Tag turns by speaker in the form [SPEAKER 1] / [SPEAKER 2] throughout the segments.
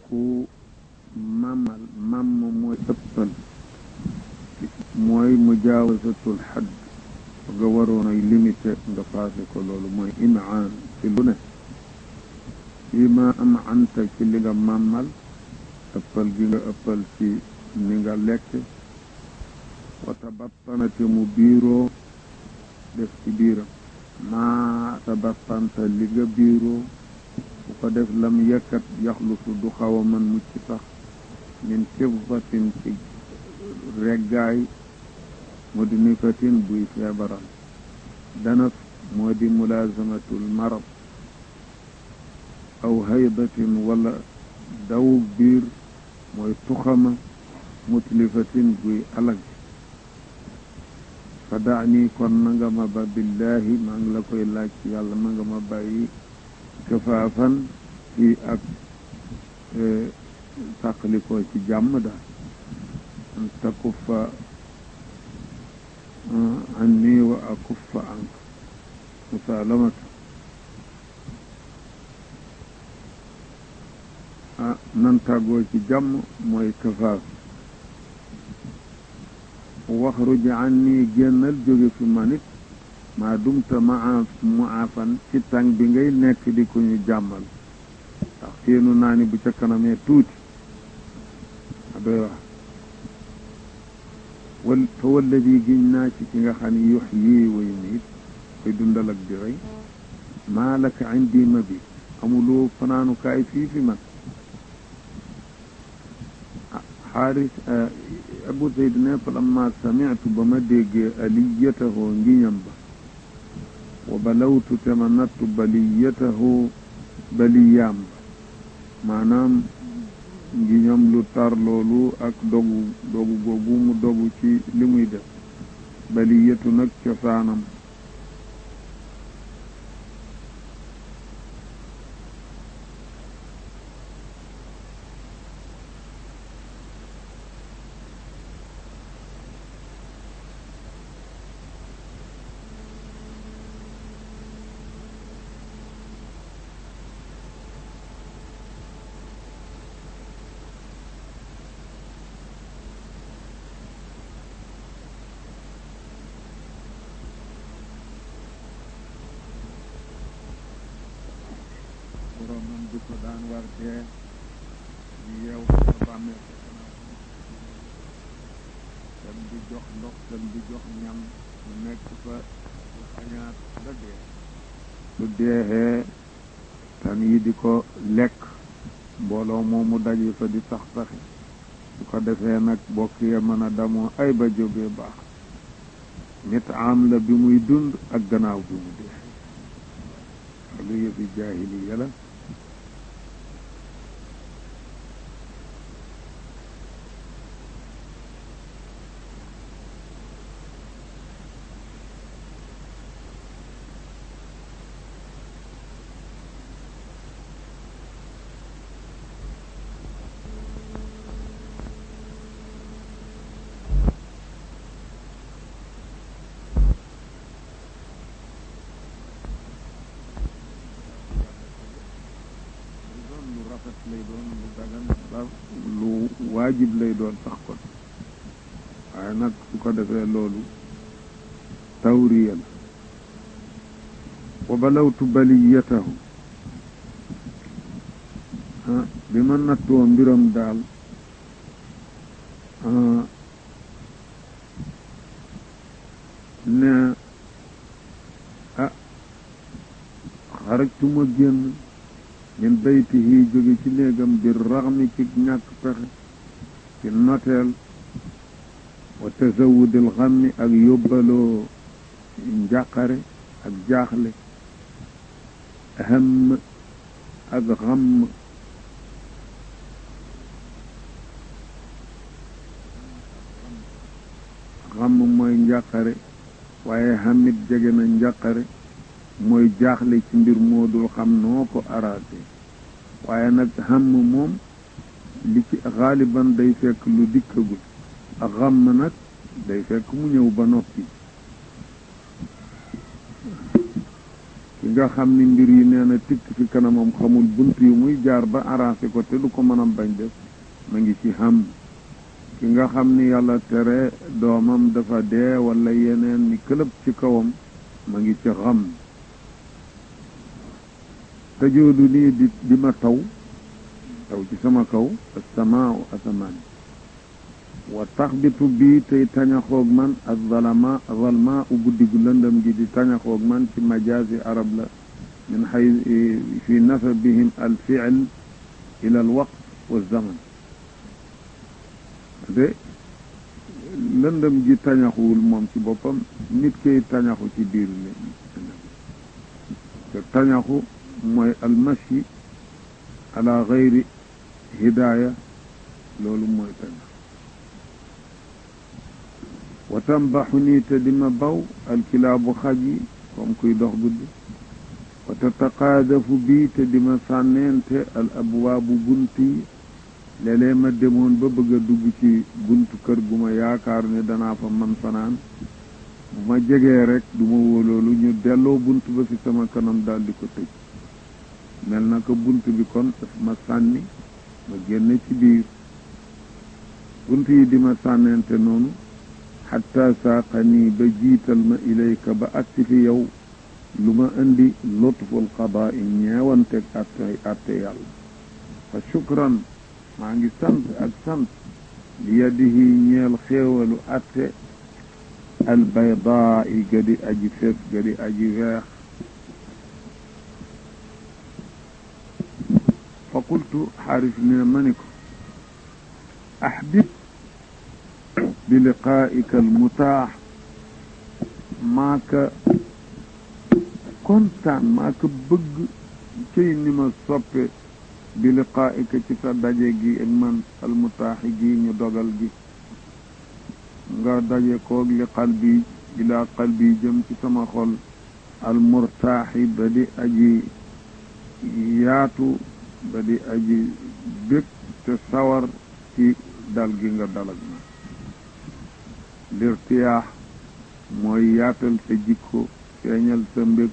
[SPEAKER 1] ku mamal mam mooy ëppal mooy mujaawasatul xadd nga waroon ay limité nga passé ko loolu mooy imaan ci lu ne fii ma am anta ci li nga màmmal ëppal gi nga ëppal ci ni nga lekk wata battanate mu biiroo def ci biiram maa tabattanta li nga biiroo bu ko def lam yekkat yaxlusu du xaw a mën mucc sax min fiddatin ci reggaay mudnifatin buy feebaral danaf moo di mulaazamatul marad aw haydatin wala dawug biir mooy tuxama mutlifatin buy alag fa daani kon na nga ma ba billaahi maa ngi la koy laaj ci yàlla na nga ma bàyyi kafaafan fii ak sàqalikoo ci jàmm daal an takuffa anni wa akuffa ank musaalamata ah nan tàggoo ci jàmm mooy kafaaf waxruj anni génnal jóge fi manit maa dumta maa muafan ci tàng bi ngay nekk di ko ñu jàmmal ndax seenu naa ni bu ca kanamee tuuti a doy wax wal fa walladi giñ naa ci ki nga xam ne yux yii way miit koy dundal ak di rey maa laka indi ma bi amuloo fanaanukaay fii fi man xaaris abu zayd ne fa lamma samitu ba ma déggee aliyatahoo ngiñam ba wa balawtu te ma nattu baliyatahoo baliyaam ba maanaam ngiñam lu tar loolu ak dogu dogu googu mu dogu ci li muy def baliyatu nag cosaanam boromam di ko daan war dee ñu yeew ko bàmmee ko gannaaw dem di jox ndox dem di jox ñam mu nekk fa lu xañaat ba dee su deexee tan yi di ko lekk mbooloo moomu daje fa di sax saxi su ko defee nag bokk ya mën a damoo ay ba jógee baax nit am la bi muy dund ak gannaaw bi mu dee lu yëfi jaahiliya la lay doon lu dagan ba lu waajib lay doon sax kon waaye nag su ko defee loolu tawriya la wa balawtu baliyatahu bi ma nattoo mbiram daal ne ah xarajtu ma génn min baytihi jóge ci néegam bi raxmi ci ñàkk pexe ci noteel wa tazawudil xammi ak yóbbaloo njàqare ak jaaxle xam ak xam xam mooy njàqare waaye xamit jege na njàqare mooy jaaxle ci mbir moo dul xam noo ko araate waaye nag xam moom li ci xaaliban day fekk lu dikkagul ak xam nag day fekk mu ñëw ba noppi ki nga xam ni mbir yi nee na tikk fi kanamam xamul bunt yu muy jaar ba arrangé ko te du ko mën a bañ def ma ngi ci xam ki nga xam ni yàlla tere doomam dafa dee wala yeneen ni këlëb ci kawam ma ngi ci xam tajoodu nii di di ma taw taw ci sama kaw asamaau asamaan wa taxbitu bii tey tañaxoog man ak zalama zalma u guddi gu lëndëm gi di tañaxoog man ci majaasi arab la min xay fi nasabihim al fiil ila al waqt wa zaman de lëndëm gi tañaxuwul moom ci boppam nit koy tañaxu ci biir lëndëm te tañaxu mooy almashi ala gayri hidaaya loolu mooy tañax wa tambaxu nii te di ma baw alkilaabu xaj yi comme kuy dox guddi wa tataqaadafu bii te di ma sànneente al abwaabu bunt yi léeg-léeg ma demoon ba bëgg a dugg ci buntu kër gu ma yaakaar ne danaa fa man fanaan bu ma jegee rek du ma wóoloolu ñu delloo bunt ba fi sama kanam daal di ko tëj mel na ko bunt bi kon daf ma sànni ma génn ci biir bunt yi di ma sànneente noonu xatta saaqanii ba jiital ma ilayka ba agsi fi yow lu ma indi lutful qadaa i ñeewanteg atte atte yàlla fa shukran maa ngi sant ak sant li yadihi ñeel xéewalu atte albaydaa i gadi aji fes gadi aji weex fa qultu xaaris ne ma ni ko axbib bi liqaaika almutaax maaka kontaan maaka bëgg cëy ni ma soppe bi liqaaika ci sa daje gi ak man almutaaxi gi ñu dogal gi nga daje koog li qalbi ilaa qalbi jëm ci sama xol almurtaaxi ba di aji yaatu ba di aji bég te sawar ci dal gi nga dalag ma lirtiyaax mooy yaatal sa jikko feeñal sa mbég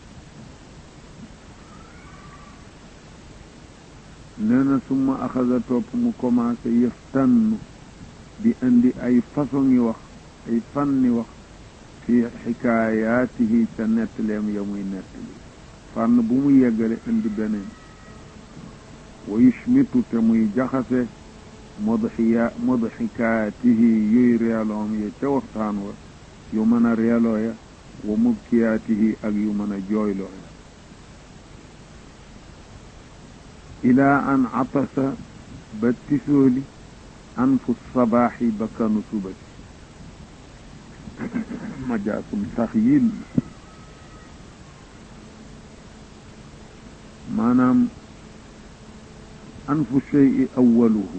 [SPEAKER 1] nee na suma axasa topp mu commencé yëf tànn di indi ay façon yi wax ay fànni wax fi xikaayaatihi ca nettaleem ya muy nettali fànn bu mu yeggale indi beneen wa yushmitu te muy jaxase mudxiya mudxikaatihi yuy reeloom ya ca waxtaan wa yu mën a reeloo ya wa mubkiyaatihi ak yu mën a jooyloo ya ilaa an atasa ba tisooli anfu sabaaxi ba kanu subati majaasum taxyil maanaam anfu cheyi awaluhu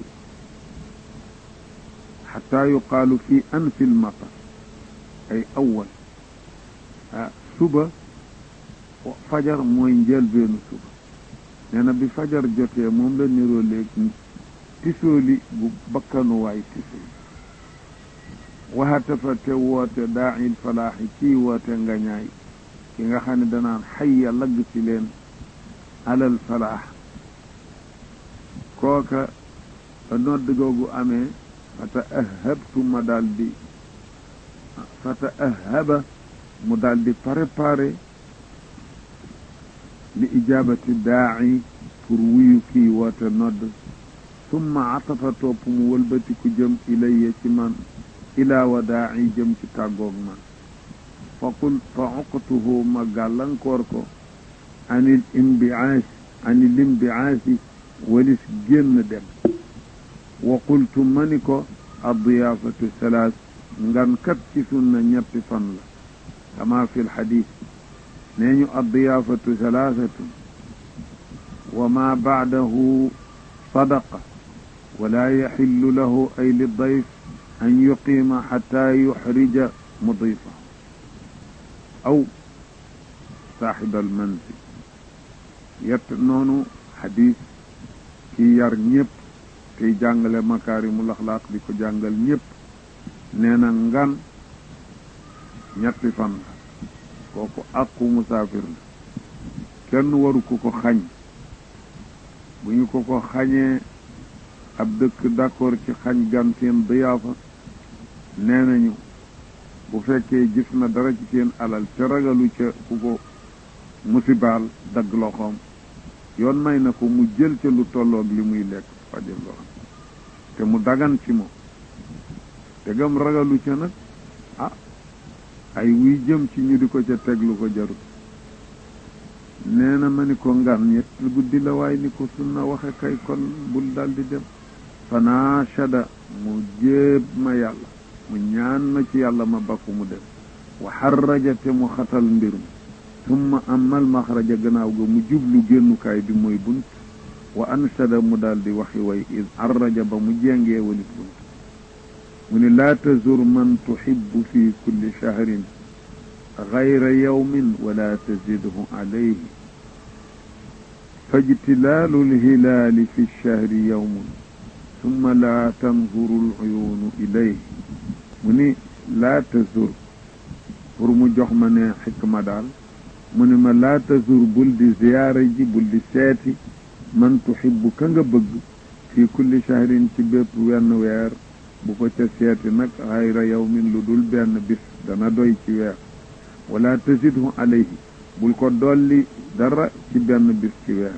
[SPEAKER 1] xataa yuqaalu fi anfi lmatar ay awal ah suba fajar mooy njëlbeenu suba nee na bi fajar jotee moom la niroo léegi tisooli bu bakkanuwaay tisooli waxatafa te woote daa'il falaaxi kii woote ngañaay ki nga xam ne danaan xayya lagg ci leen alal falaax kooka ba nodd googu amee fata ahabtu ma daal di fata ahaba mu daal di préparé li ijaabati daa'i pour wuyu kii woote nodd summa atafa topp mu wëlbatiku jëm ilayya ci man ilaa wa daa'i jëm ci tàggoog man fa qul fa uqtuhu ma gàllankoor ko anil imbiaas anil imbiaasi walis génn dem wa qultu ma ni ko addiyaafatu salaas ngan kat ci sunna ñetti fan la kama fi lxadis nee ñu addiyaafatu salaasatun wa ma baadahu sadaqa wala yaxillu lahu ay lidayf an yuqiima xata yuxrija mudifa aw saaxiba almanzil yett noonu xadis ki yar ñëpp tey jàngale makaarimul axlaaq di ko jàngal ñëpp nee na ngan ñetti fan la kooku àqu musaafir la kenn waru ko ko xañ bu ñu ko ko xañee ab dëkk d'accord ci xañ gan seen diyaafa nee nañu bu fekkee gis na dara ci seen alal te ragalu ca ku ko musibaal dagg loxoom yoon may na ko mu jël ca lu tolloog li muy lekk fajal loxoom te mu dagan ci moom te gam ragalu ca nag ah ay wuy jëm ci ñu di ko ca teg lu ko jarut nee na ma ni ko ngan ñett guddi la waaye ni ko sunna waxe kay kon bul daldi dem fanaashada mu jéeb ma yàlla mu ñaan ma ci yàlla ma bakku mu dem wa xarraja te mu xatal mbir mi summa amal maxraja gannaaw ga mu jublu génnukaay bi mooy bunt wa anshada mu daldi waxi way id arraja ba mu jengee walit bunt mu ni laa tazur man tuxibu fi kulli shahrin gayra yawmin wala tazidhu alayhi fajtilaalu lhilaali fi lshahri yawmun summa laa tanzuru luyuunu ilayhi mu ni laa tazur pour mu jox ma ne xikma daal mu ni ma laa tazur bul di ziyaara ji bul di seeti man tuxibu ka nga bëgg fi kulli shahrin ci bépp wenn weer bu ko ca seeti nag xayra yawmin lu dul benn bis dana doy ci weer wala tazidhu alayhi bul ko dolli dara ci benn bis ci weer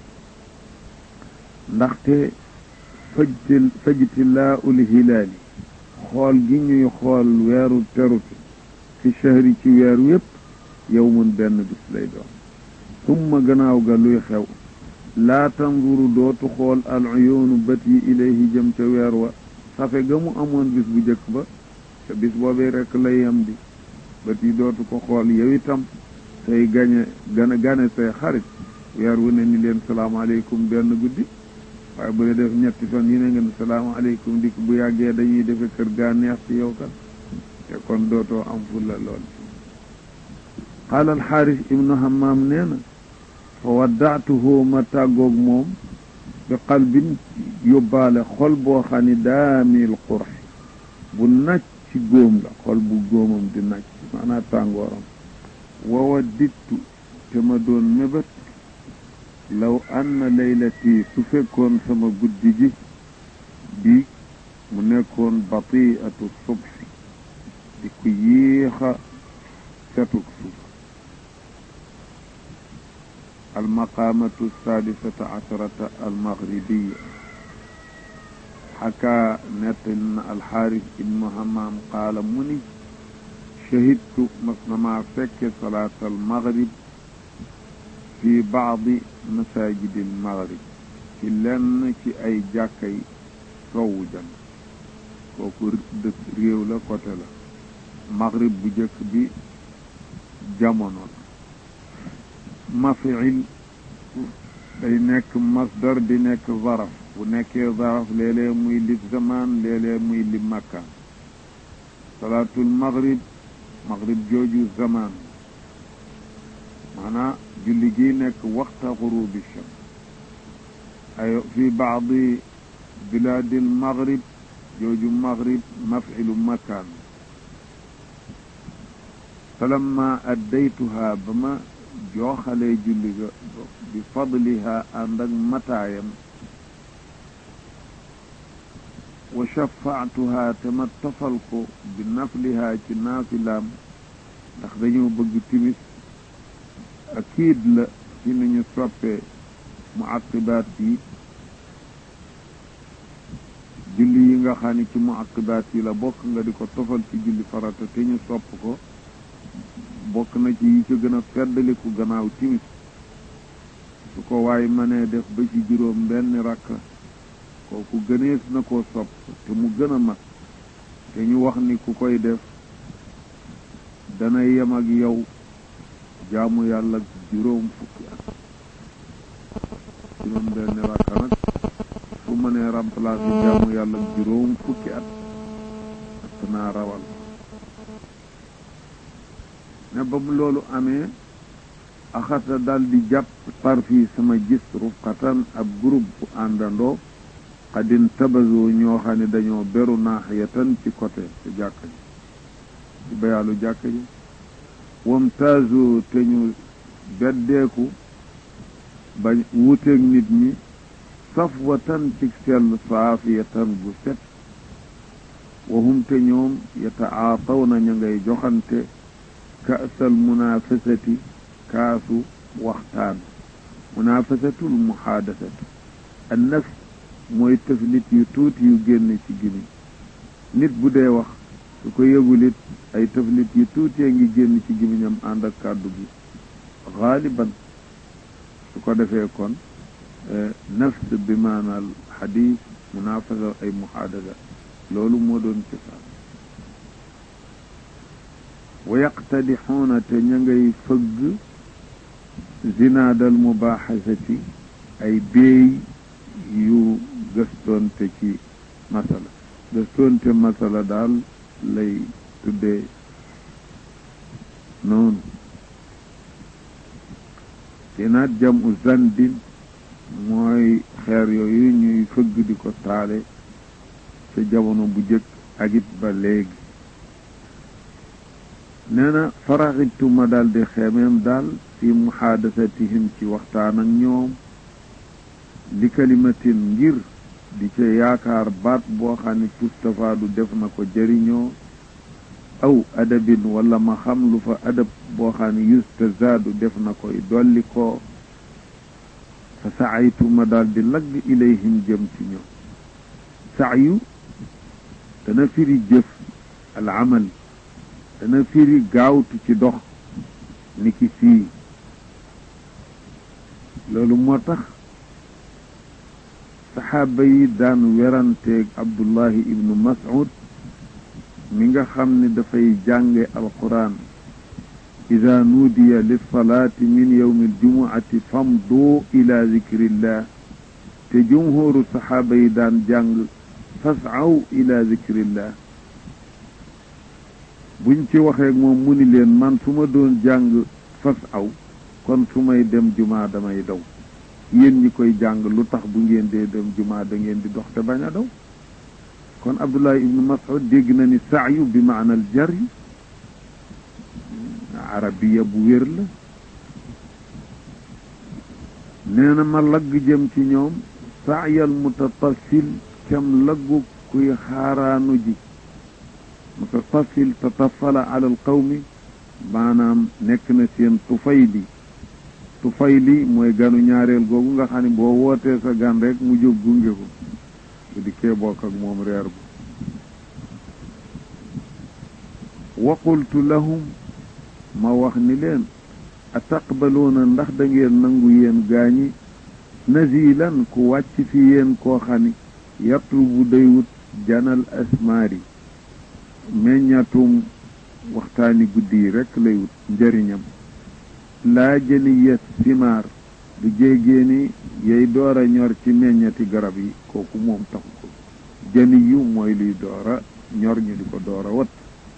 [SPEAKER 1] ndaxte fajti fajtilaa ul hilaali xool gi ñuy xool weeru terute fi shahri ci weer yépp yawmun benn bis lay doon summa gannaaw ga luy xew laa tanzuru dootu xool al uyuunu bët yi ilayhi jëm ca weer wa safe ga mu amoon bis bu jëkk ba te bis boobee rekk lay yam di bët yi dootu ko xool yow itam say gañe gane gane say xarit weer wu ne ni leen salaamaaleykum benn guddi waaye bu dee def ñetti fan yi ne ngeen salaamaaleykum dikk bu yàggee dañuy defe kër gaa neex ci yow kat te kon dootoo am fulla lool qaala alxaaris ibnu hammaam nee na fa waddaatuhu ma tàggoog moom bi qalbin yóbbaale xol boo xam ni daamil qurxi bu nacc ci góom la xol bu góomam di nacc maanaa tàngooram wawa dittu te ma doon mébét law anna laylati su fekkoon sama guddi gi bi mu nekkoon batiatu subhi di ku yéexa setuk suba almaqaamatu sadisata asharata almaghribiya xakaa nettal na alxaaris ibnu hamaam qaala mu ni shahidtu mas na maa fekke salaat almaghrib fi baadi masaajidi almaghrib ci lenn ci ay jàkkay sowwu jan kooku dëkk réew la côté la maghrib bu jëkk bi jamono la mafiil day nekk masdar di nekk zaraf bu nekkee zaraf léeg-léeg muy li zaman léeg-léeg muy li makkaan salaatul maghrib maghrib jooju zaman maanaa julli gi nekk waxta xurubi shams ay fi baadi bilaadil maghrib jooju maghrib mafilu makkaan falamma addaytuha ba ma jooxalee julli ga bi fadliha ànd ak mataayam wa shafaatuha te ma tofal ko bi nafliha ci naafilaam ndax dañoo bëgg timis akiid la ci ni ñu soppee mu aqibaat yi julli yi nga xam ni ci mu aqibaat yi la bokk nga di ko tofal ci julli farata te ñu sopp ko bokk na ci yi ci gën a feddaliku gannaaw timis su ko waaye mënee def ba ci juróom benn rakka kooku gënees na koo sopp te mu gën a mat te ñu wax ni ku koy def dana yem ak yow jaamu yàlla juróom fukki at juróom benn rakka nag su mënee remplacer jaamu yàlla juróom fukki at ak naa rawal ne ba mu loolu amee axata dal di jàpp tarfi sama gis rufqatan ab groupe bu àndandoo xadin tabazo ñoo xam ne dañoo beru naaxiyatan ci côté ci jàkka ji ci bayaalu jàkka ji wamtaazo te ñu beddeeku ba wuuteeg nit ñi safwatan ci sell saafiyatan bu set wahum te ñoom yataatawna ña ngay joxante kaasal munafasati kaasu waxtaan munafasatul muhaadasatu an nafs mooy tëflit yu tuuti yu génn ci gimiñ nit bu dee wax su ko yëgulit ay tëflit yu tuutee ngi génn ci gimiñam ànd ak kàddu gi xaaliban su ko defee kon nafs bi maanaal xadis munafasa ay muhaadasa loolu moo doon cosaan wa yaqtadixuuna te ña ngay fëgg zinaadal mubaaxasati ay béey yu gëstoonte ci masala gëstoonte masala daal lay tuddee noonu zinaad jamu zandin mooy xeer yooyu ñuy fëgg di ko taale ca jamono bu jëkk ak it ba léegi nee na faraxitu ma daal di xeemeem daal fi muhaadasatihim ci waxtaan ak ñoom li kalimatin ngir di ca yaakaar baat boo xam ne tustafaadu def na ko jëriñoo aw adabin wala ma xam lu fa adab boo xam ne yustazaadu def na koy dolli ko fa saaytu ma daal di lagg ilayhim jëm ci ñoom saayu dana firi jëf al amal dana firi gaawtu ci dox ni ki fii loolu moo tax saxaaba yi daan weranteeg abdullahi ibnu mas'ud mi nga xam ne dafay jànge alquran ida nuudiya lilsalaati min yowmi aljumuati famdu ila zikrillah te jumhuru saxaaba yi daan jàng fasaw ila zikrillah buñ ci waxee moom mu ni leen man su ma doon jàng fasaw kon su may dem jumaa damay daw yéen ñi koy jàng lu tax bu ngeen dee dem jumaa da ngeen di dox te bañ a daw kon abdullah ibnu mas'ud dégg na ni saayu bi maanal jari arabiya bu wér la nee na ma lagg jëm ci ñoom saayal mutatafil kem laggu kuy xaaraanu ji mutatafil tatafala ala al qawmi maanaam nekk na seen tufayli tufayli mooy ganu ñaareel googu nga xam ne boo wootee sa gan rek mu jóg gunge ko bu dikkee bokk ak moom reer bu wa qultu lahum ma wax ni leen a taqbaluuna ndax da ngeen nangu yéen gaañi nazilan ku wàcc fi yéen koo xam ni yatlubu day wut janal asmaari meññatum waxtaani guddi yi rekk lay wut njëriñam laa jëniyat simaar du jéegée ni yey door a ñor ci meññati garab yi kooku moom taxu ko jëni yu mooy luy door a ñor ñu di ko door a wat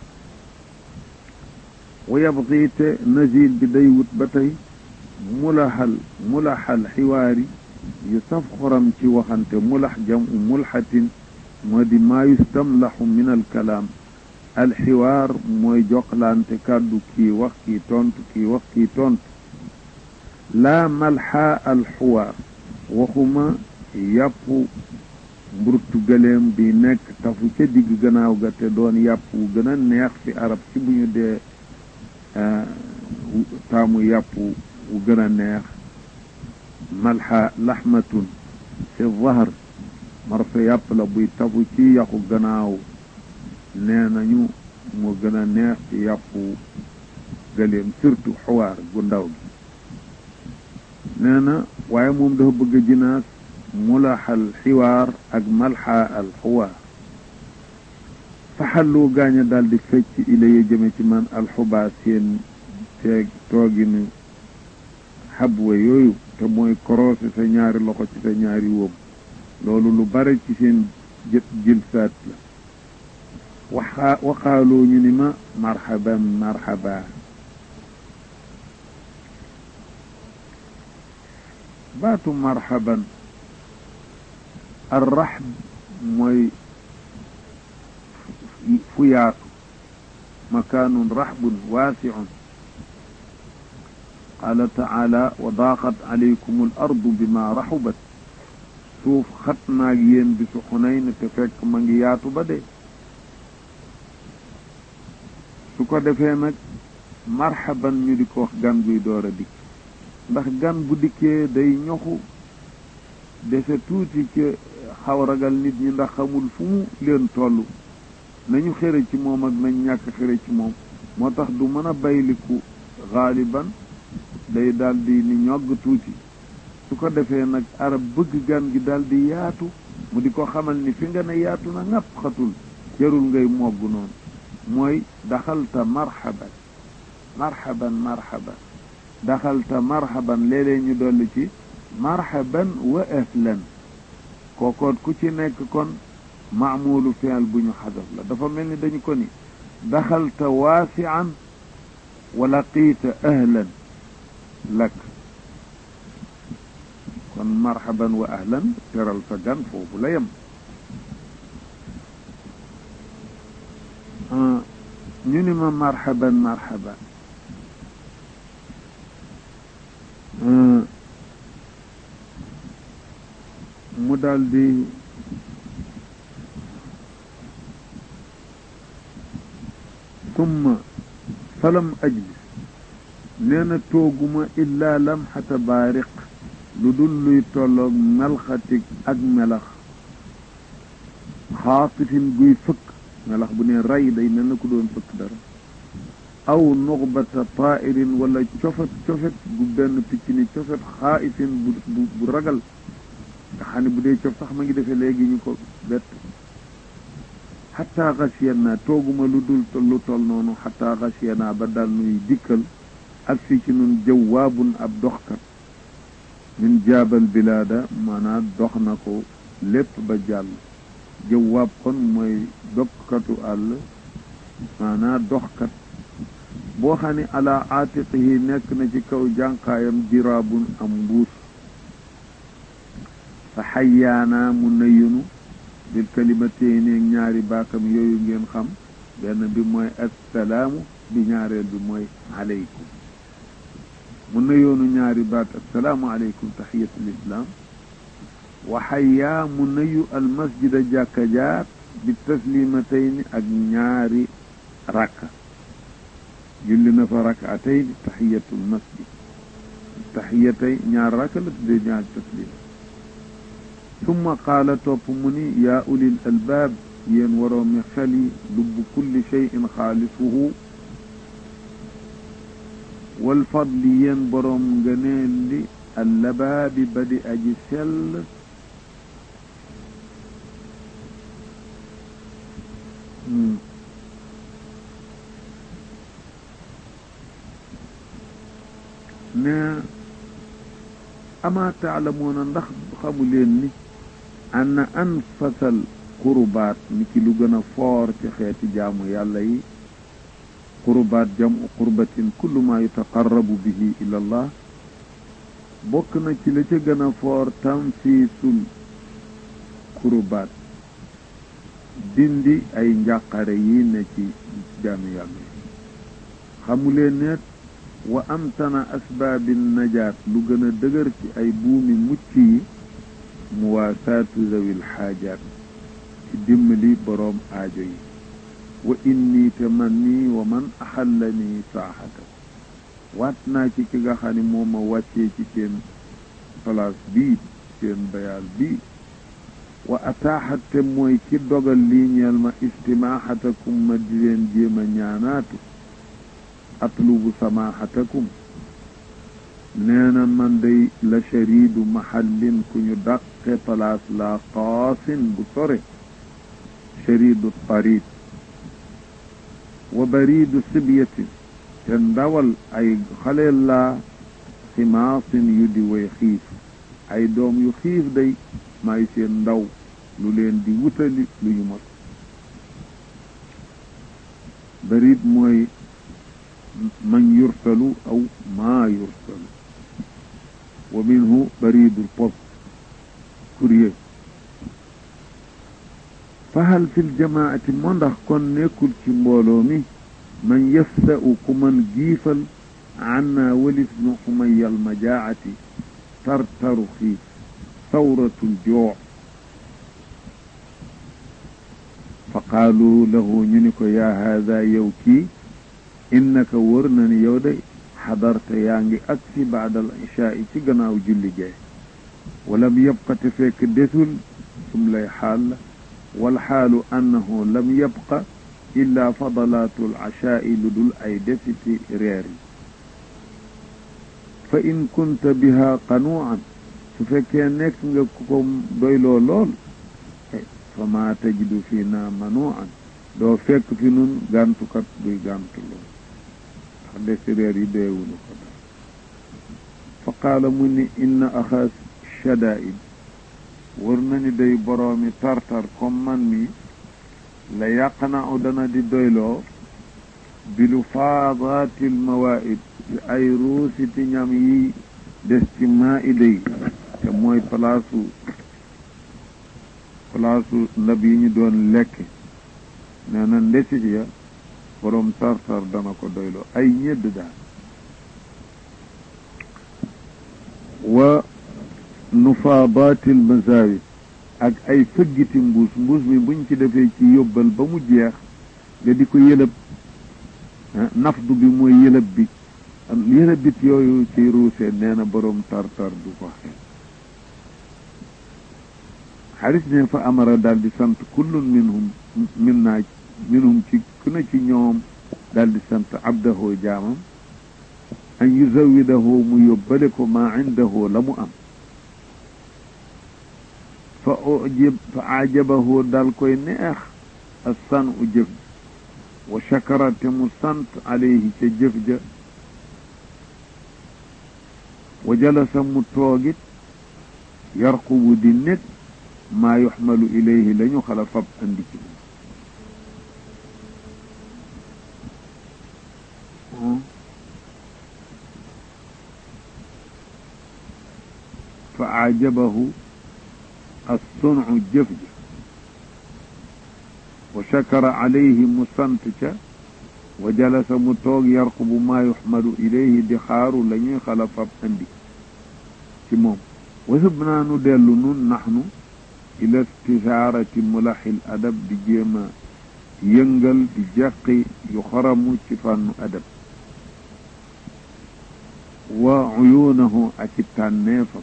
[SPEAKER 1] wa yabqi te nazil bi day wut ba tey mulaxal mulaxal xiwaari yu saf xoram ci waxante mulax jam u mulxatin moo di maa yustamlaxu min alkalaam alxiwaar mooy joxlante kàddu kii wax kii tontu kii wax kii tontu laa malxaa alxuwaar waxuma yàpp mburtu gëleem bi nekk tafu ca digg gannaaw ga te doon yàpp wu gën a neex fi arab ci bu ñu dee taamu yàpp wu gën a neex malxa laxmatun fi zahr marsa yàpp la buy tafu ci yaxu gannaaw nee nañu moo gën a neex ci yàppu gëléem surtout xuwaar gu ndaw gi nee na waaye moom dafa bëgg a jinaas mulaxal xiwaar ak malxa al xuwaar faxallu gaaña daal di fecc ilaya jëme ci man alxubaa seen teeg tooginu xabwa yooyu te mooy korosé sa ñaari loxo ci sa ñaari wóom loolu lu bare ci seen jët jilsaat la waxa waxaaloo ñu ni ma marhaban marhaba baatu marhaban arraxb mooy fu yaatu makaanun raxbun waasiun qaala taala wa daaqat alaykum al ardu bima raxubat suuf xat naag yéen bisu xunayn te fekk ma ngi yaatu ba dee su ko defee nag marhaban ñu di ko wax gan guy door a dikk ndax gan bu dikkee day ñoxu dese tuuti ci xaw ragal nit ñi ndax xamul fu mu leen toll nañu xëre ci moom ak nañ ñàkk xëre ci moom moo tax du mën a bayliku xaaliban day daldi ni ñogg tuuti su ko defee nag arab bëgg gan gi daldi yaatu mu di ko xamal ni fi nga ne yaatu na ŋàpp xatul jarul ngay mogg noonu mooy daxalta marhaban marhaban marhaban daxalta marhaban léeg-léeg ñu dolli ci marhaban wa ahlan kookoot ku ci nekk kon maamulu fi'l bu ñu xadaf la dafa mel ni dañu ko ni daxalta waasian wa laqiita ahlan lak kon marhaban wa ahlan teral sa gan foofu la yem ñu ni ma marhaban marhaban mu daldi summa falam ajlis nee na tooguma illaa lamxata baariq lu dul luy tolloog melxatig ak melax xaatifin guy fëkk melax bu ne ray day mel na ku doon fëkk dara aw nuxbata taa'irin wala cofet cofet gu benn picc ni cofet xaaifin bu bu bu ragal nga xam ne bu dee cof sax ma ngi defee léegi ñu ko bett xataa xasiyan naa tooguma lu dul lu tol noonu xataa xasiyan naa ba daal nuy dikkal ak fi ci nun jawaabun ab doxkat min jaabal bilaada maanaam dox na ko lépp ba jàll jawaab kon mooy dokkatu àll maanaam doxkat boo xam ne ala aatiqihi nekk na ci kaw jànqaayam jiraabun am mbuus fa xayyaanaa mu nayunu bil kalimatayni ak ñaari baatam yooyu ngeen xam benn bi mooy assalaamu bi ñaareel bi mooy aleykum mu nayoonu ñaari baat assalaamu aleykum taxiyatul islaam wa xayyaa mu nayu almasjida jàkka jaat bi taslimatayni ak ñaari rakka julli na fa rakatayni taxiyatul masjid taxiyatay ñaar rakka la tuddee ñaari taslima summa qaala topp mu ni yaa ulil albaab yéen waroomi xel yi lubbu kulli cheyin xaalisuhu wal fadli yéen boroom ngëneel li allabaabi ba di aji sell ne amaa taalamuuna ndax xamu leen ni anna anfasal qurubaat ni ki lu gën a foor ci xeeti jaamu yàlla yi qurubaat jamu qurbatin kullu ma yutaqarrabu bihi ila allah bokk na ci la ca gën a foor tanfiisul qurubaat dindi ay njàqare yi ne ci jaamu yàlla yi xamuleen net wa amtana asbaabi najaat lu gën a dëgër ci ay buumi mucc yi muwaasaatu zawil xaajaat ci dimbali boroom aajo yi wa inni te man nii wa man axalla nii saaxata waat naa ci ki nga xam ne moo ma wàccee ci seen place bii seen bayaal bii wa ataaxat te mooy ki dogal lii ñeel ma istimaaxatakum ma di leen jéem a ñaanaatu atlubu samaaxatakum nee na man day la shariidu mahallin ku ñu dàqe palaas la qaasin bu sore shariidu tariid wa bariidu sibyatin te ndawal ay xaleel laa ximaasin yu di way xiif ay doom yu xiif day maay seen ndaw lu leen di wutali lu ñu mos bariid mooy man yursalu aw maa yursalu wa minhu baridul post courrier fahal fil jamaati moo ndax kon nekkul ci mbooloo mi man yafsa'u ku man giifal anna walis nu umayal majaati tartaru xiif sawratul joo fa qaalu lahu ñu ni ko yaa haada yow kii innaka wër na ni yow day xadarta yaa ngi agsi baadal ishaa ci gannaaw julli gee walam yabqa te fekk desul sum lay xaal la walxaalu annahu lam yabqa illa fadalaatu alcashaa'i lu dul ay desiti reer yi fa in kunta biha qanuucan su fekkee nekk nga ku ko doyloo lool fa maa tajidu fii naa manuucan doo fekk fi nun gàntukat duy gàntu lool ndax desi reer yi doyewuñu ko daal fa qaala mu ni inna axaas shadaa'id wër na ni day boroomi tartar comme man mi la yàqna u dana di doyloo bilu faadaatil mawaa'id ci ay ruusiti ñam yi des ci maa'ida yi te mooy palaasu palaasu ndab yi ñu doon lekk nee na ndesit ya boroom tartar dana ko doyloo ay ñedd daal wa nufaadaatil masaawid ak ay fëggiti mbuus mbuus mi buñ ci defee ci yóbbal ba mu jeex nga di ko yëlëb nafdu bi mooy yëlëb bi yëlëb bit yooyu ci ruusee nee na boroom tartar du ko xeet xaris ne fa amara daal di sant kullun minhum min naa minhum ci ku na ci ñoom daal di sant abdahu jaamam an yuzawidahu mu yóbbale ko maa indahu la mu am fa ujib fa ajabahu dal koy neex a san u jëf wa shakara te mu sant alayhi ca jëf ja wa jalasa mu toogit yarqubu di nekk maa yuxmalu ilayhi la ñu xala fab andi ci fa ajabahu assunu jëf ja wa shakara alayhi mu sant ca wa jalasa mu toog yarqubu maa yuxmadu ilayhi di xaaru la ñuy xala fab andi ci moom wasub naa nu dellu nun naxnu ila istisaarati mulaxil adab di jéem a yëngal di jàqi yu xaramu ci fànnu adab wa uyuunahu ak i tànneefam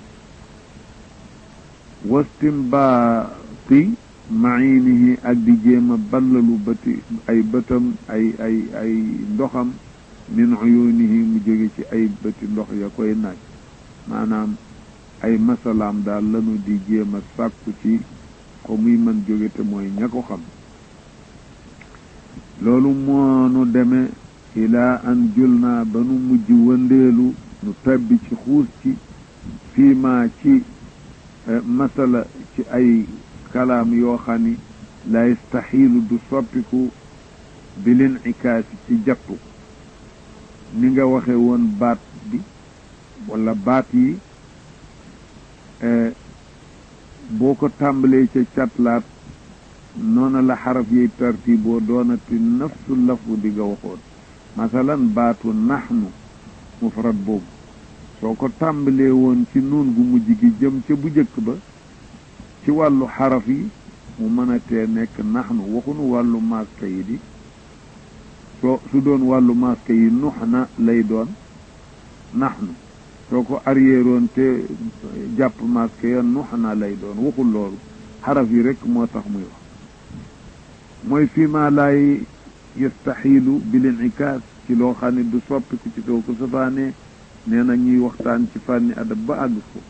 [SPEAKER 1] wastimbaati mainihi ak di jéem a ballalu bëti ay bëtam ay ay ay ndoxam min uyunihi mu jóge ci ay bëti ndox ya koy naaj maanaam ay masalaam daal lanu di jéem a sàkku ci ko muy mën jóge te mooy ña ko xam loolu moonu deme ilaa an jul naa ba nu mujj wëndeelu nu tabbi ci xuus ci fii maa ci masala ci ay kalaam yoo xam ni la yastaxiilu du soppiku bilin ikaasi ci jattu ni nga waxe woon baat bi wala baat yi boo ko tàmbalee ca catlaat noona la xaraf yiy tartiboo doonati nafsu lafu di nga waxoon masalan baatu naxnu mufrad boobu soo ko tàmbalee woon ci nuun gu mujj gi jëm ca bu jëkk ba ci wàllu xaraf yi mu mën a tee nekk naxnu waxunu wàllu maska yi di soo su doon wàllu maska yi nux na lay doon naxnu soo ko arrièreoon te jàpp maska ya nux na lay doon waxul loolu xaraf yi rekk moo tax muy wax mooy fii ma laay yastaxiilu bil inikaas ci loo xam ne du soppiku ci soo ko safaanee nee na ñuy waxtaan ci fànni adab ba àgg foofu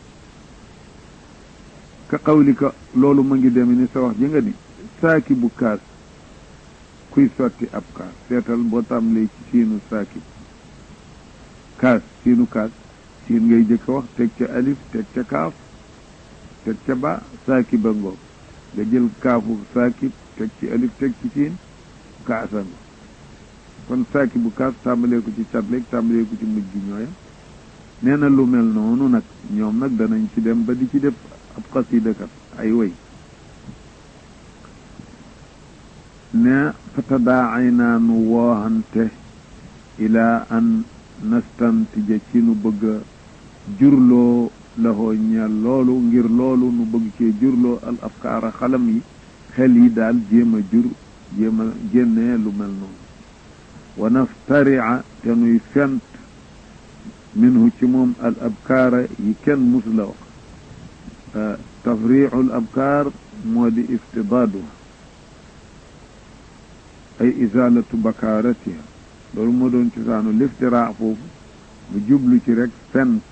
[SPEAKER 1] ka xawlika loolu ma ngi deme ni sa wax ji nga ni saaki bu kaas kuy sotti ab kaas seetal boo tàmbalee ci siinu saaki kaas siinu kaas siin ngay jëkk wax teg ca alif teg ca kaaf teg ca ba saaki ba ngoog nga jël kaafu saaki teg ci alif teg ci siin kaasa nga kon saaki bu kaas tàmbalee ko ci catleeg tàmbalee ko ci mujj gi ñooyam nee na lu mel noonu nag ñoom nag danañ ci dem ba di ci def ab xasidakat ay woy ne fatadaay naa nu wooxante ilaa an nastantija ci nu bëgg a jurloo laxoo ñeel loolu ngir loolu nu bëgg cee jurloo al afkaara xalam yi xel yi daal jéem a jur jéem a génnee lu mel noonu wa naftaria te nuy fent minhu ci moom al abkaara yi kenn mus la wax tafriicu al abkaar moo di iftidaaduha ay izaalatu bakaaratiha loolu moo doon cosaanu liftiraa foofu mu jublu ci rek fent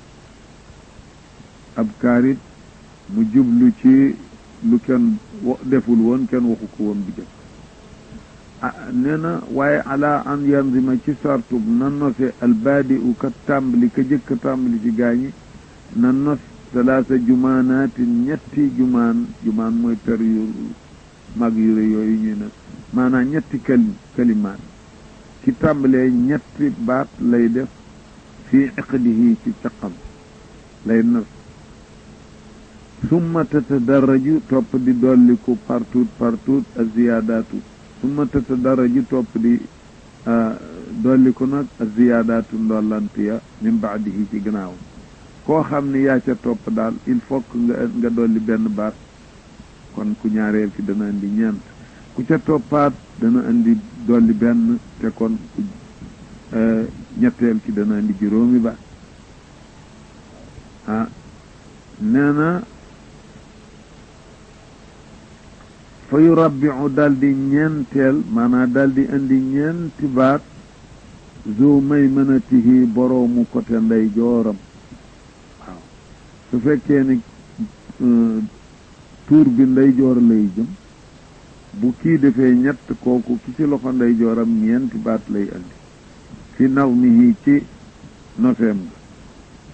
[SPEAKER 1] abkaar it mu jublu ci lu kenn deful woon kenn waxu ko woon bu jëkk ah nee na waaye ala an yanzima ci sartub na nose albaadi u ka tàmbali ka jëkk tàmbali ci gaañi na nos salaasa jumaanaatin ñetti jumaan jumaan mooy per yu mag yu rëy yooyu ñuy ne maanaam ñetti kali kalimaat ci tàmbalee ñetti baat lay def fii iqdihi ci caqam lay nos summa tatadarraju topp di dolliku partout partout a ziyaadaatu summa tatadarraju topp di dolliku nag a ziyaadaatu ndollantiya min baadihi ci gannaaw koo xam ne yaa ca topp daal il faut que nga nga dolli benn baat kon ku ñaareel ki dana indi ñeent ku ca toppaat dana indi dolli benn te kon ku ñetteel ki dana indi juróomi baat ah nee na fa yurabbiu dal di ñeenteel maanaam dal di indi ñeenti baat zo may mënatihi boroomu côté ndey jooram waaw su fekkee ni tuur bi ndey joor lay jëm bu kii defee ñett kooku ki ci loxo ndey jooram ñeenti baat lay indi fi nazmihi ci nofeem ga